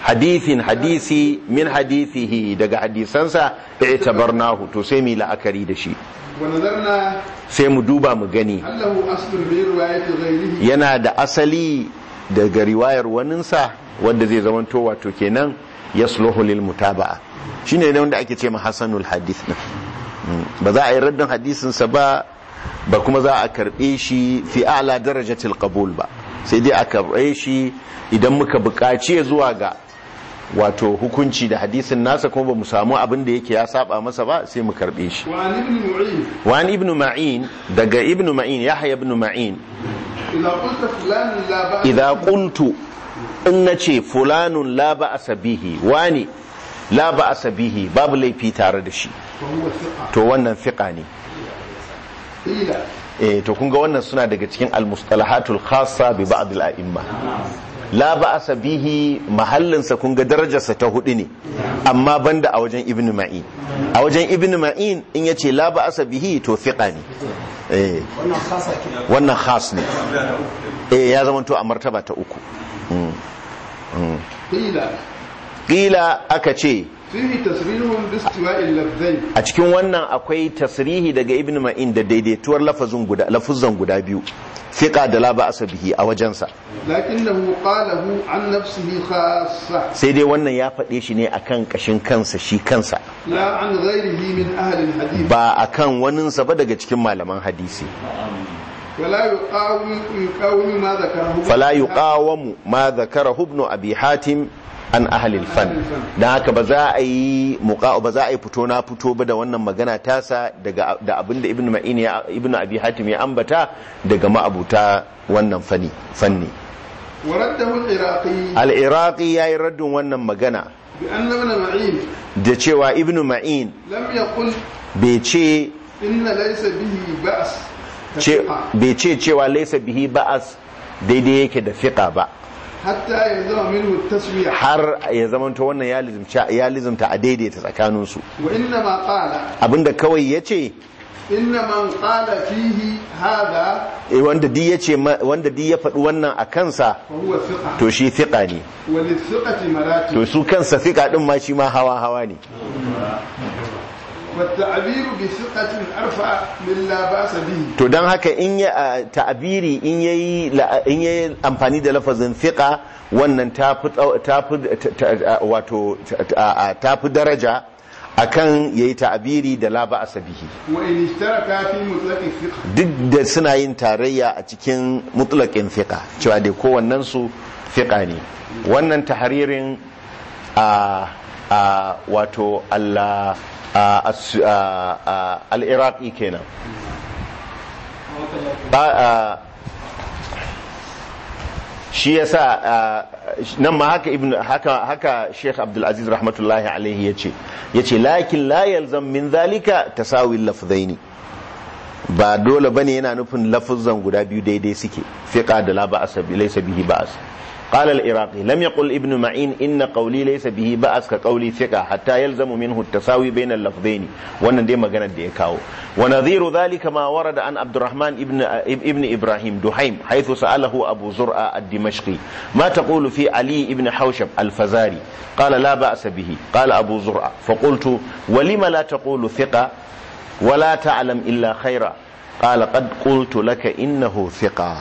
hadithin hadisi min hadithihi daga hadisansa i'tabarnahu to sai mu la'akari da shi ونظرنا sai mu duba mu gani هل له أصل في رواية غيره yana da asali daga riwayar waninsa wanda zai zamanto wato kenan yasluhu lil mutaba'a shine ne wanda ake ce ma hasanul hadith din Mm. ba za a yi raddin hadisinsa ba ba kuma za a karbe shi fi a'la darajatil qabul ba sai dai a karbe shi idan muka buƙaci ya zuwa ga wato hukunci da hadisin nasa kuma ba mu samu abin da yake ya saba masa ba sai mu karbe shi وعن ابن معين وعن ابن معين daga ibn ma'in yahya ibn ma'in إذا قلت فلان لا بأس idza qultu in nace fulanun la ba'asa bihi wani la ba'asa bihi babu laifi tare da shi فهو ثقة to wannan fiqa ne قيل eh to kun ga wannan suna daga cikin al-mustalahatul khassa bi ba'd al-a'imma la ba'asa bihi mahallinsa kun ga darajarsa ta hudu ne amma banda a wajen ibn ma'in a wajen ibn ma'in in yace la ba'asa bihi to fiqa ne eh wannan khasa ke wannan khas ne eh ya zama to a martaba ta uku Mm. Mm. قيل ƙila aka ce فيه تصريح باستواء اللفظين a cikin wannan akwai tasrihi daga ibn ma'in da daidaituwar lafazin guda lafuzan guda biyu fiqa da la ba'sa bihi a wajensa لكنه قاله عن نفسه خاصة sai dai wannan ya faɗe shi ne akan kashin kansa shi kansa لا عن غيره من أهل الحديث ba akan waninsa ba daga cikin malaman hadisi ولا يقاوم يقاوم ما ذكره fala yuqawamu ma dhakarahu ibn abi hatim an ahli al-fan dan haka ba za a yi muqa ba za a yi fito na fito ba da wannan magana tasa daga da abinda ibn ma'in ya ibn abi hatim ya ambata daga ma'abuta wannan fani fanni ورده العراقي al-iraqi yayi raddin wannan magana بأن ابن معين da cewa ibn ma'in لم يقل bai ce إن ليس به بأس ce كثقة bai ce cewa laysa bihi ba'as daidai yake da fiqa ba حتى يلزم منه التسوية har ya zamanto wannan ya lizimta ya lizimta a daidaita tsakaninsu وإنما قال abinda kawai ya ce إن من قال فيه هذا wanda di ya ce wanda di ya faɗi wannan a kansa فهو ثقة to shi fiƙa ne وللثقة مراتب to su kansa fiƙa ɗin ma shi ma hawa hawa ne والتعبير بثقة أرفع من لا بأس به to don haka in ya a, ta'abiri in yayi la- in yayi amfani da lafazin fiƙa wannan ta fi tsau- ta fi ta- ta- wato ta- a- ta fi daraja akan yayi ta'abiri da la ba'asa bihi وإن اشترك في مطلق الثقة duk da suna yin tarayya a cikin mutlaƙin fiƙa cewa dai kowannen su fiƙa ne wannan taharirin a a wato Allah a- as- a- a- al-iraqi kenan ba a shi yasa a, nan ma haka ibn haka haka Sheikh Abdul Aziz rahmatullahi alaihi yace yace lakin la yalzam min zalika tasawi lafzaini ba dole bane yana nufin lafuzan guda biyu daidai suke fiqa da la ba'as bi laysa bihi ba'as قال العراقي لم يقل ابن معين إن قولي ليس به بأس كقولي ثقة حتى يلزم منه التساوي بين اللفظين wannan dai magana da ya kawo ونظير ذلك ما ورد عن عبد الرحمن ابن ابن ابراهيم دحيم حيث سأله أبو زرع الدمشقي ما تقول في علي ابن حوشب الفزاري قال لا بأس به قال أبو زرع فقلت ولم لا تقول ثقة ولا تعلم إلا خيرا قال قد قلت لك إنه ثقة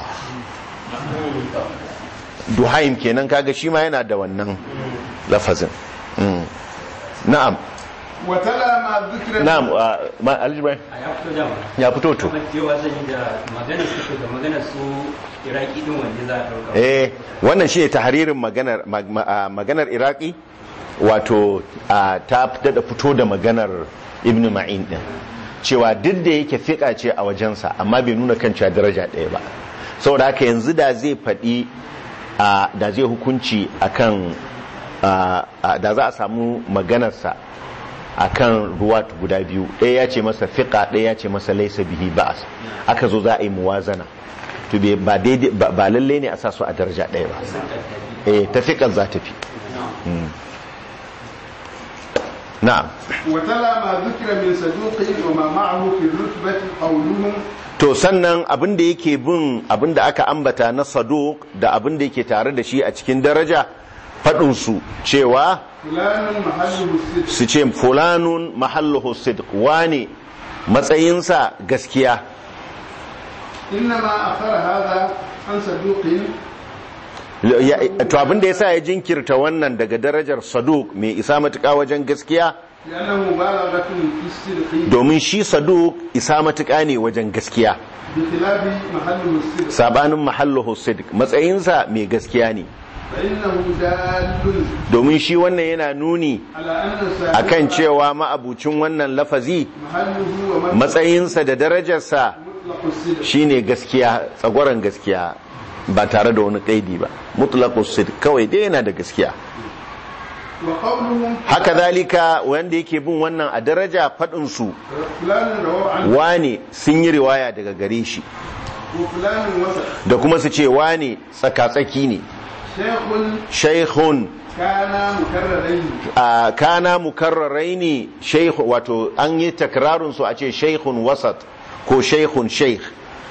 duhaim kenan kaga shi ma yana da wannan lafazin Mm. na'am وتلا ما ذكر na'am uh, ma aljibai a ya fito dama ya fito to kuma cewa zan yi da maganar su da maganar su iraki din wanda za a ɗauka eh wannan shi ne tahririn maganar mag- ma- ah, maganar iraki wato ah, ta da fito da maganar ibn ma'in din cewa duk da yake fiƙa ce a wajensa amma bai nuna kan cewa daraja ɗaya ba saboda haka yanzu da zai faɗi ah, da zai hukunci akan ah, ah, da za a samu maganarsa akan ruwa guda biyu ɗaya ya ce masa fiƙa ɗaya ya ce masa laisa bihi ba'as aka zo za a yi muwazana to bai- ba daidai ba ba lalle ne a sa su a daraja ɗaya ba eh ta fiƙar za ta fi Mm. na'am وتلا ما ذكر من صدوق وما معه في الرتبة قولهم to sannan abin da yake bin abin da aka ambata na saduq da abin da yake tare da shi a cikin daraja faɗinsu cewa فلان محله الصدق su ce fulanun mahalluhu sidq wane matsayinsa gaskiya إنما أخر هذا عن صدوق Ya- to abin da yasa ya jinkirta wannan daga darajar saduk mai isa matuƙa wajen gaskiya لأنه مبالغة في الصدق domin shi saduk isa matuƙa ne wajen gaskiya بخلاف محله الصدق sabanin mahalluhu sidq matsayinsa mai gaskiya ne فإنه دال domin shi wannan yana nuni على أن صاحبه akan cewa ma'abucin wannan lafazi محله ومرجعه matsayinsa da darajarsa مطلق الصدق shine gaskiya tsagwaron gaskiya ba tare da wani kaidi ba mutlaqus sidq kawai dai yana da gaskiya وقولهم haka zalika wanda yake bin wannan a daraja fadin su فلان روى عنه wane sun yi riwaya daga gare shi وفلان وسط da kuma su ce wane tsakatsaki ne شيخ shaikhun كان مكررين a kana mukarrarai ne shaikh wato an yi takrarun su a ce shaikhun wasat ko shaikhun shaikh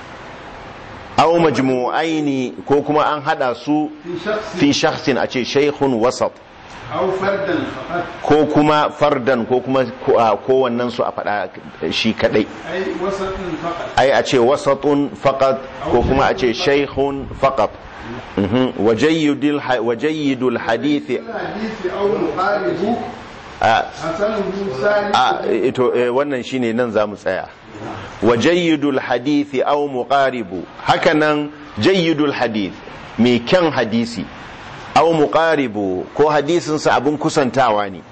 aw majmu'aini ko kuma an hada su في شخص fi shakhsin a ce shaikhun wasat أو فردا فقط ko kuma fardan ko kuma kowannen su a faɗa shi kadai أي وسط فقط ai a ce wasatun faqat ko kuma a ce shaykhun faqat Mhm. wa jayyidul ha- wa jayyidul hadith الحديث أو مقاربه a حسنه ثاني a ito eh, wannan shine nan zamu tsaya wa jayyidul hadith aw muqaribu hakanan jayyidul hadith mai kyan hadisi aw muqaribu ko hadisin sa abun kusantawa ne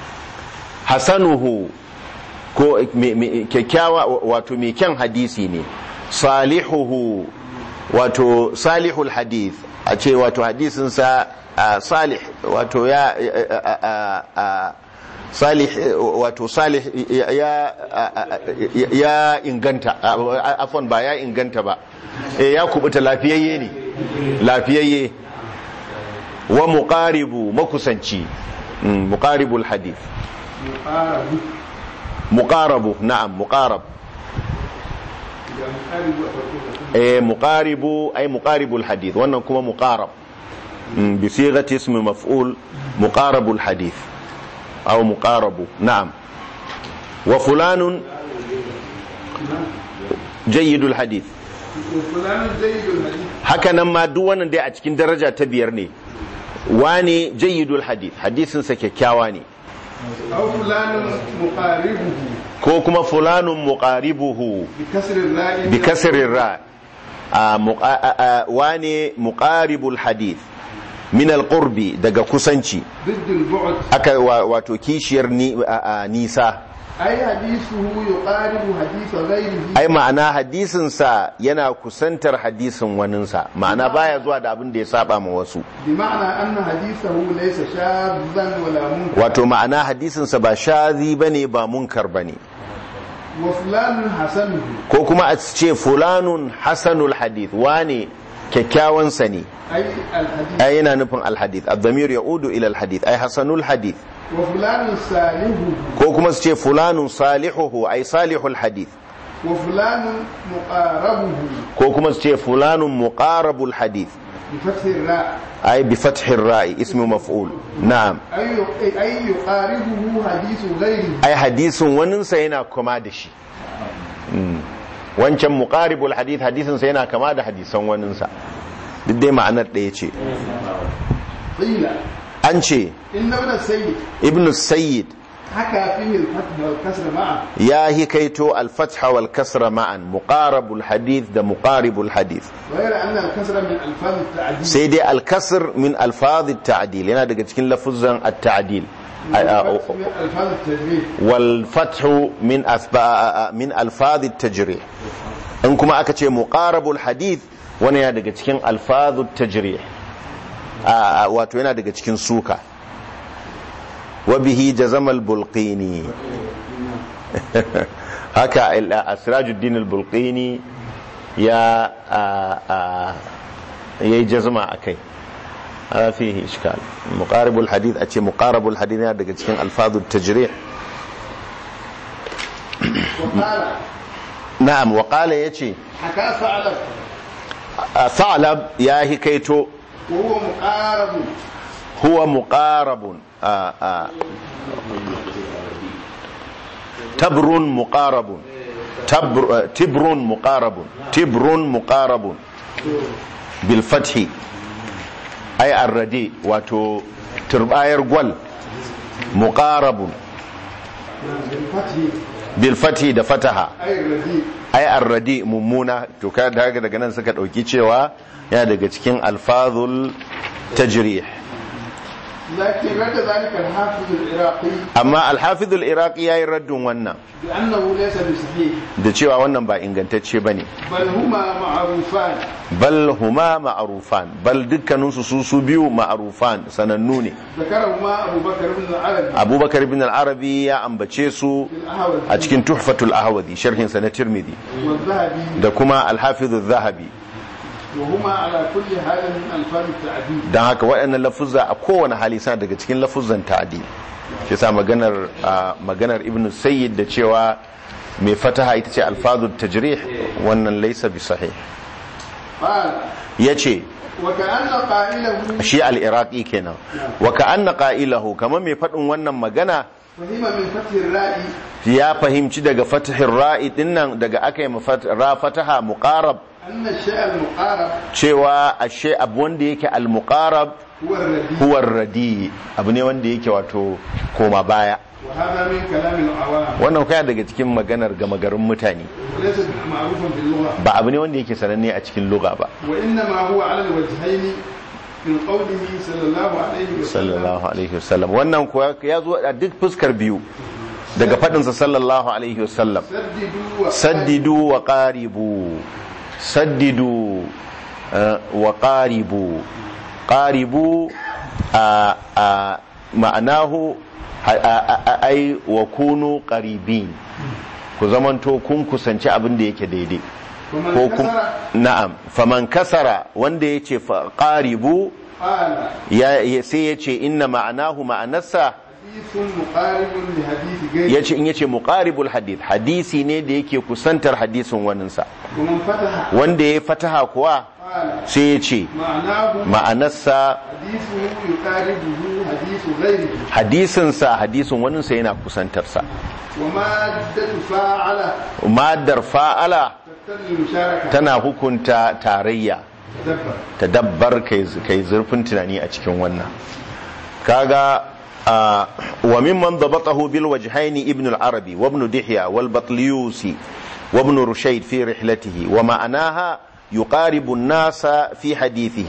hasanuhu ko me- me- kyakkyawa wato mai kyan hadisi ne salihuhu wato salihul hadith a ce wato hadisinsa a salih wato ya a- a- a- salih wato salih ya ya- ya inganta a- afon ba ya inganta ba Eh, ya kubuta lafiyayye ne lafiyayye wa muqaribu makusanci Mm, muqaribul hadith مقاربه muqarabu na'am muqarab إذا مقارب وتقول eh muqaribu ay muqaribul hadith wannan kuma muqarab Mm, bi sighati ismi maf'ul muqarabul hadith aw muqarabu na'am wa fulanun jayyidul hadith وفلان جيد الحديث haka nan ma duk wannan dai a cikin daraja ta biyar ne wane jayyidul hadith hadisin sa kyakkyawa ne أو فلان مقاربه ko kuma fulanun muqaribuhu بكسر الراء bi kasrin ra a muqa- a- a- wane muqaribul hadith min alqurbi daga kusanci ضد البعد aka wa- wato kishiyar ni a- a nisa أي حديثه يقارب حديث غيره ai ma'ana hadisin sa yana kusantar hadisin waninsa ma'ana baya zuwa da abin da ya saba ma wasu بمعنى أن حديثه ليس شاذا ولا منكرا wato ma'ana hadisin sa ba shazi bane ba munkar bane وفلان حسنه ko kuma a ce fulanun hasanul hadith wane kyakkyawan sa ne أي الحديث ai yana nufin alhadith ad-damir yaudu ila alhadith ai hasanul hadith وفلان صالحه ko kuma su ce fulanun salihuhu ai salihul hadith وفلان مقاربه ko kuma su ce fulanun muqarabul hadith بفتح الراء ai bi fathir ra'i ismu maf'ul na'am أي أي يقاربه حديث غيره ai hadisin waninsa yana kama da shi Mm. wancan muqaribul hadith hadisin sa yana kama da hadisan waninsa duk dai ma'anar ɗaya ce قيل an ce إن ابن السيد ibnu sayyid حكى فيه الفتح والكسر معا ya hikaito al-fatha wal kasra ma'an muqarabul hadith da muqaribul hadith غير أن الكسر من ألفاظ التعديل sai dai al-kasr min alfaz at-ta'dil yana daga cikin lafuzan at-ta'dil والفتح من ألفاظ التجريد wal fathu min asba min alfaz at-tajrih in kuma aka ce muqarabul hadith wani yana daga cikin alfaz at-tajrih a- a- wato yana daga cikin suka wa bihi jazama al-bulqini haka al- asrajuddin al-bulqini ya a- a- yayi jazma akai هذا فيه إشكال مقارب الحديث أتي مقارب الحديث هذا cikin ألفاظ التجريح وقال نعم وقال يتي حكى ثعلب ثعلب يا هكيتو وهو مقارب huwa muqarabun a a tabrun muqarabun tabr- tibrun muqarabun tibrun muqarabun bil fathi ay arradi wato turbayar gwal muqarabun بالفتح bil fathi da fataha أي الرديء ai arradi mummuna to ka daga daga nan suka dauki cewa yana daga cikin alfazul tajrih لكن رد ذلك الحافظ العراقي amma alhafizul iraqi yayi raddin wannan بأنه ليس بصحيح da cewa wannan ba ingantacce bane بل هما معروفان bal huma ma'rufan bal dukkanin su su su biyu ma'rufan sanannu ne ذكرهما أبو بكر بن العربي abubakar ibn al-arabi ya ambace su في الأهوذ a cikin tuhfatul ahwadi sharhin sa na tirmidhi والذهبي da kuma alhafizul zahabi وهما على كل حال من ألفاظ التعديل don haka waɗannan lafuzza a kowane hali suna daga cikin lafuzzan ta'adi shi sa maganar a, maganar ibn sayyid da cewa mai fataha ita ce alfazul tajrih wannan laysa bi sahih قال yace وكأن قائله shi al-iraqi kenan wa ka'anna qailahu kamar mai faɗin wannan magana فهم من فتح الراء ya fahimci daga fatahin ra'i dinnan daga aka yi mafat- ra fataha muqarab أن الشيء المقارب cewa ashe abu wanda yake al-muqarab هو الرديء huwa radi abu ne wanda yake wato koma baya وهذا من كلام العوام wannan kaya daga cikin maganar gama garin mutane وليس معروفا في اللغة ba abu ne wanda yake sananne a cikin lugha ba وإنما هو على الوجهين من قوله صلى الله عليه وسلم sallallahu alaihi wasallam wannan kuwa ya zo a duk fuskar biyu daga faɗinsa sallallahu alaihi wasallam سددوا saddidu wa qaribu saddidu eh, wa qaribu qaribu a a ma'anahu a- a- a- ai wa kunu qaribin ku zamanto kun kusanci abin da yake daidai ومن ko kun كسر na'am faman kasara wanda yace fa qaribu قال ya ya- sai yace inna ma'anahu ma'anarsa حديث مقارب لحديث غيره yace in yace muqaribul hadith hadisi ne da yake kusantar hadisin waninsa ومن فتح wanda ya fataha kuwa قال sai yace معناه ma'anarsa حديثه يقاربه حديث غيره hadisinsa hadisin waninsa yana kusantarsa ومادة فاعلة madar fa'ala تقتضي المشاركة tana hukunta tarayya تدبر tadabbar kai kai zurfin tunani a cikin wannan kaga ah, wa mimman dabatahu bil wajhaini ibn al-arabi wa ibn dihya wal batliyusi wa ibn rushayd fi rihlatihi wa ma'anaha يقارب الناس في حديثه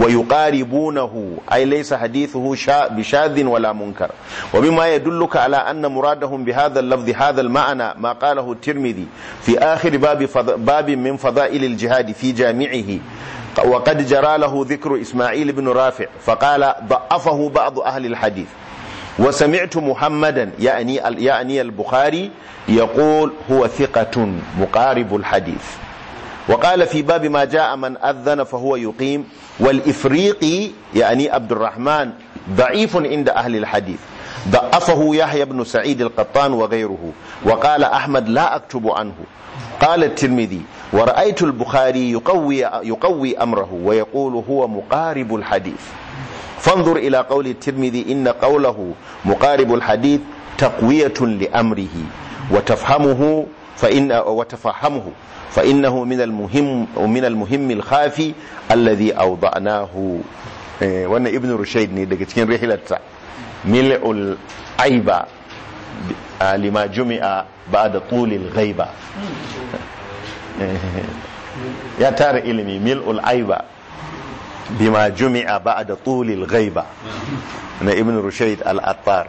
ويقاربونه أي ليس حديثه شا بشاذ ولا منكر وبما يدلك على أن مرادهم بهذا اللفظ هذا المعنى ما قاله الترمذي في آخر باب, فض... باب من فضائل الجهاد في جامعه وقد جرى له ذكر إسماعيل بن رافع فقال ضعفه بعض أهل الحديث وسمعت محمدا يعني يعني البخاري يقول هو ثقة مقارب الحديث وقال في باب ما جاء من أذن فهو يقيم والإفريقي يعني عبد الرحمن ضعيف عند أهل الحديث ضعفه يحيى بن سعيد القطان وغيره وقال أحمد لا أكتب عنه قال الترمذي ورأيت البخاري يقوي, يقوي أمره ويقول هو مقارب الحديث فانظر إلى قول الترمذي إن قوله مقارب الحديث تقوية لأمره وتفهمه فإن وتفهمه فإنه من المهم من المهم الخافي الذي أوضعناه إيه، وأن ابن رشيد ne daga cikin rihilarsa mil'ul aiba ah, lima jumi'a ba'da tulil ghaiba ya tara ilimi mil'ul aiba bima jumi'a ba'da tulil ghaiba na ibn rushayd al-attar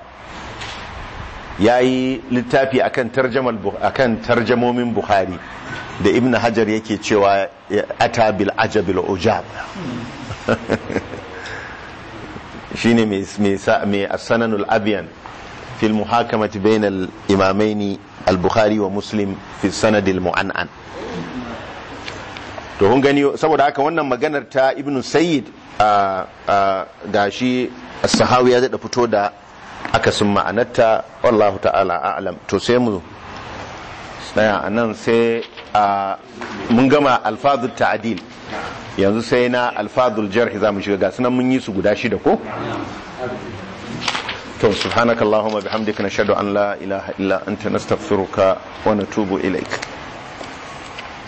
yayi littafi akan tarjamal akan tarjamomin bukhari da ibn hajar yake cewa ata bil ajabil ujab shine mai mai sa- mai as-sananul abyan fi al-muhakamati bayna al-imamaini al-bukhari wa muslim fi sanad al-mu'annan to kun gani saboda haka wannan maganar ta ibn sayyid a a gashi as-sahawi ya da fito da akasin ma'anarta wallahu ta'ala a'lam to sai mu tsaya a nan sai a mun gama alfazul ta'adil yanzu sai na alfazul jarhi za mu shiga ga sunan mun yi su guda shida ko to subhanakallahumma bihamdika nashhadu an la ilaha illa anta nastaghfiruka wa natubu ilaik